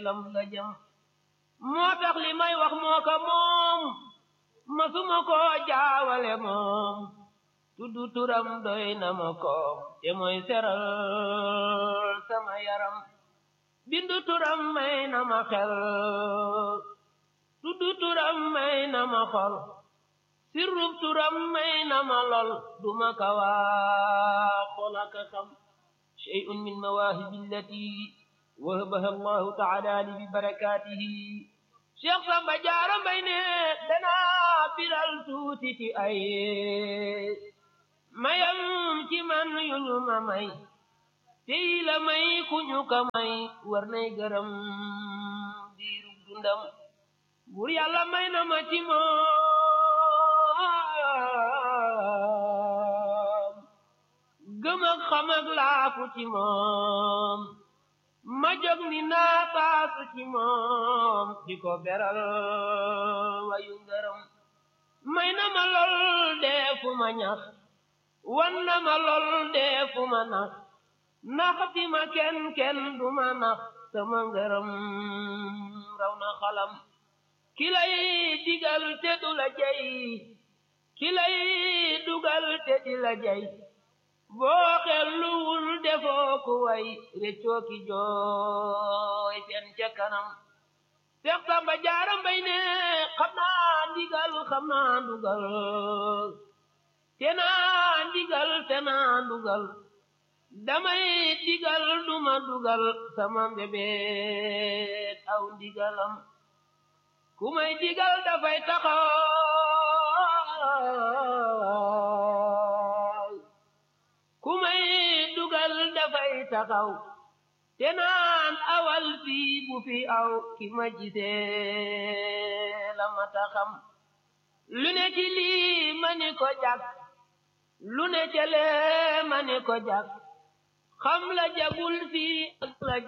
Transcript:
lam la jëm moo tax li may wax moo ko moom masuma ko jaawale moom tuddu turam doy na ma ko te mooy seral sama yaram bindu turam may na ma xel tuddu turam may na ma xol sirrub turam may na ma lol duma ka waa xolaka xam shay'un min mawaahibi allati wahabaha allahu taala li bi barakatihi cheikh samba jaara mbay ne danaa biral tuuti ci ay mayam ci man yu ñu ma may tey la may ku ñu ka may war nay gërëm diirub dundam bur yàlla may na ma ci moom gëm ak xam ak laafu ci moom ma jóg ni naa taasu ci moom di ko beral wayu ngërëm may na ma lool dee fu ma ñax wan na ma lool dee fu ma nax naxati ma kenn kenn du ma nax sama ngërëm raw na xalam ki lay digal te du la jay ki lay dugal te di la jay boo xelluwul defoo ku way réccoo ki jooy seen ca kanam Seex Samba Jaara Mbay ne xam naa ndigal xam naa ndugal te naa ndigal te naa ndugal damay digal duma dugal sama mbébét aw ndigalam ku may digal dafay taxaw ku may dugal dafay taxaw te naan awal fii bu fi aw ki ma gisee la ma taxam lu ne ci lii ma ni ko jag lu ne ca lee ma ni ko jag xam la jagul fii ak la